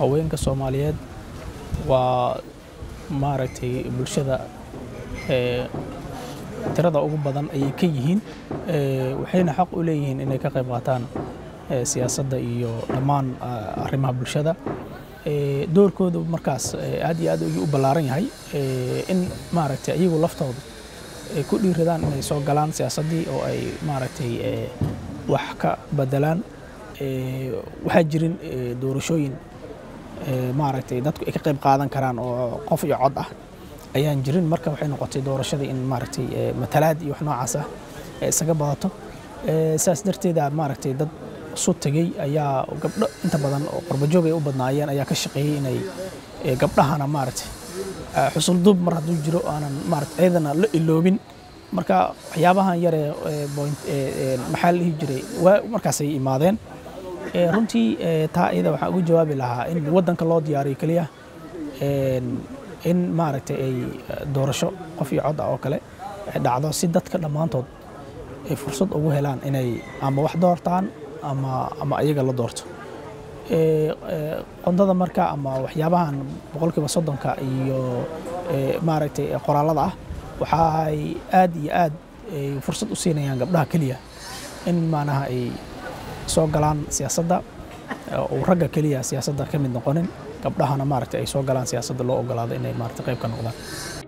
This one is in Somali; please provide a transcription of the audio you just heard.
haweenka soomaaliyeed waa maaragtay bulshada ee, tirada ugu badan ayay ka yihiin ee, waxayna xaq u leeyihiin inay ka qayb qaataan ee, siyaasadda iyo dhammaan ah, arrimaha bulshada Ee, doorkoodu markaas ee, aad iyo aad ayuu u ballaaran yahay ee, in maaragtay iyagu laftooda ay ku dhiiradaan inay soo galaan siyaasaddii oo ay maaragtay ee, wax ka bedelaan Ee, waxaa jirin ee, doorashooyin ee, maaragtay dadku ay ka qayb qaadan karaan oo qof iyo cod ah ayaan jirin marka waxay noqotay doorashadii in maaragtay ee, matalaad iyo wax noocaas ah ay isaga badato Ee, saas darteeda maaragtay dad isu tegey ayaa gabdho inta badan oo qurbajoog ay u badnaayeen ayaa ka shaqeeyey inay ee, gabdhahana maaragtay ah, xusul duub mar hadduu jiro aanan maaragtay ayadana la iloobin marka waxyaabahan yare ee, point ee, ee, maxaa la dhihi jiray waa markaasay imaadeen Ee, runtii ee, taa iyada waxaan ugu jawaabi lahaa in waddanka loo diyaariyo keliya een, in maaragtay ay eh, doorasho qof iyo cod ah oo kale ay dhacdo si dadka dhammaantood ay fursad ugu helaan inay ama wax doortaan ama ama iyaga la doorto Ee, ee, qondada marka ama waxyaabahan boqolkiiba soddonka iyo ee, maaragtay ee, qoraallada ah waxay aad iyo aad ay fursad u siinayaan gabdhaha keliya in maanaha ay soo galaan siyaasadda oo ragga keliya siyaasadda ka mid noqonin gabdhahana maaragtay ay soo galaan siyaasadda loo ogolaado inay maaragtay qayb ka noqdaan